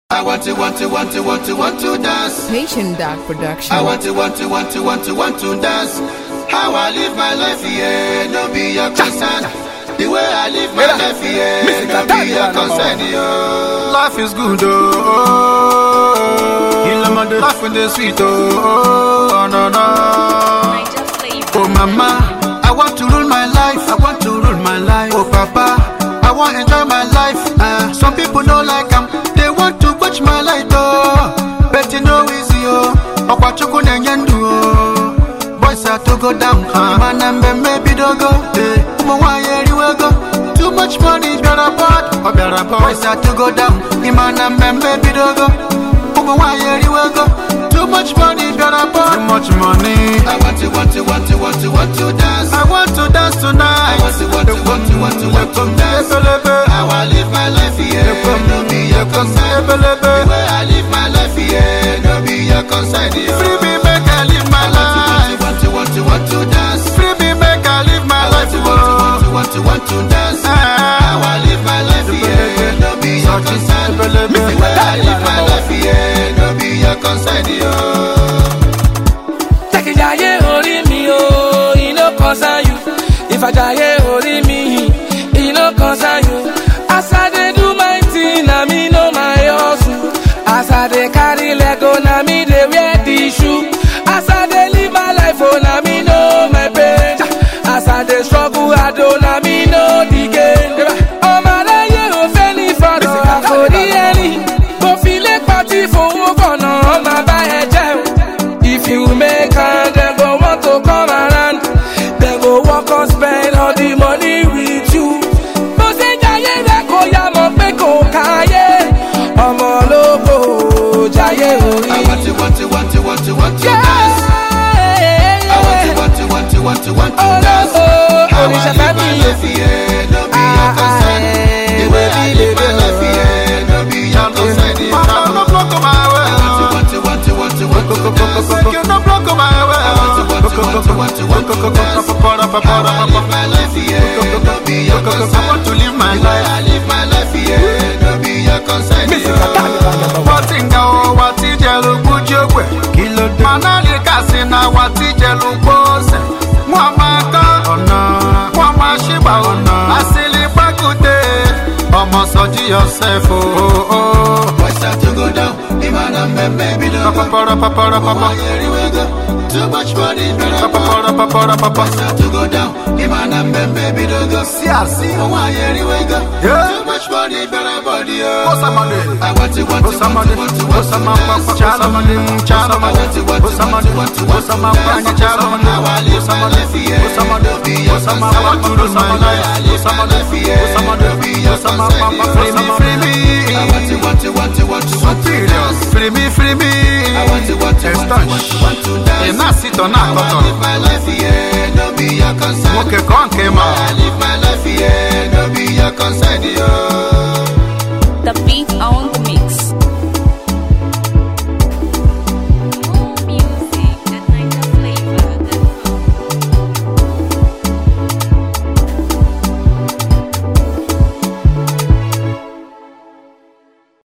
I want to, want to, want to, want to, want to dance. Patient Dog Production. I want to, want to, want to, want to, want to dance. How I live my life, yeah, no be your concern. The way I live my life, yeah, no be your concern, yo. Life is good, oh. Life in the sweet, oh. oh no, no. Oh, mama, I want to rule my life. I want to rule my life. Oh, papa, I want to enjoy my life. Uh, some people don't like them. They want to watch my light, oh. But you know easy, oh. Okwachuku nenyendu, oh. Boys have to go down. Uh, man, and maybe don't go. Hey, umo wa yeri we go. Too much money, better part. Oh, better part. Boys have to go down. Iman and maybe don't go. Umo wa yeri we go. Too much money, better part. Too much money. I want to, want to, want to, want to, want to dance. I want to dance tonight. I want to, want to, want to, want to, want to dance. How I live my life, yeah, no be your concern. The way I live my life, yeah, no be your concern, yo. Free me, make I live my life. Want to, want to, want to, want to dance. Free me, make I live my life. Want to, want to, want to, want to dance. How I live my life, yeah, no be your concern. The way I live my life, yeah, no be your concern, yo. Jẹ́kíjayé orí mi o, iná concern you. Ìfàjàyé orí mi, iná concern you. As I dey do my thing, na me know my hustle. As I dey carry lego, na me dey wear the shoe. As I dey live my life, oh, na me know my pain. As I dey struggle, I do, na me know the gain. Ọmọ aráyé ò fẹ́ ní fọ̀rọ̀ àforí ẹni. Kò fi lé pàtí fowó kọ̀nà, ọmọ bá ẹ jẹ́ o. If you make am, dem go want to come around. Dem go work on spend all the money with you. Bó ṣe jayé rẹ̀ kó yá mọ̀ pé kò káyé. Ọmọ ológo jayé orí. I want to, want to, want to, want to, want to dance. I want to, want to, want to, want to, want to dance. How I Oríṣà live fẹ́ my mi life, yeah, no be your concern. The way I live my life, yeah, no be your concern. yo. Mama, no block my way. I want to, want to, want to, want to, want to dance. Make you no block my way. I want to, want to, want to, want to, want to dance. How I live my life, yeah, no be your I concern. want to live my The way life. I live my life, yeah, no be your concern. yo. Watinga o watijelu bujogwe kilo de. Manali kasi na watijelu gbose. Wọ́n máa kán ọ̀nà. Wọ́n máa ṣígbà ọ̀nà. Àsìlì pàkúté. Ọmọ sọjí yourself o. Boys start to go down, the man and men baby don't go. Papapara papara papa. Why here we go? Too much money, better Papapara papara papa. Boys start to go down, the man and men baby don't go. Sí àsí. Why here we go? Yeah. Too much money, better body, oh. Osamade. I want to, want to, want to, Osamade. want to, want to Osamapa. dance. Chalamade. Chalamade. I want to, want to, want to, want to, want to Osamapa. dance. Chalamade. How I live my life, yeah. Osamade. Don't be your Osamapa. concern. I want to lose my life. I live my life, yeah. Don't be your Osamapa. concern. Free me, free me. I want to, want to, want to, want to, want to Superior. dance. Free me, free me. I want to, want to, want to, want to, want to dance. Ina sito na How I koto. live my life,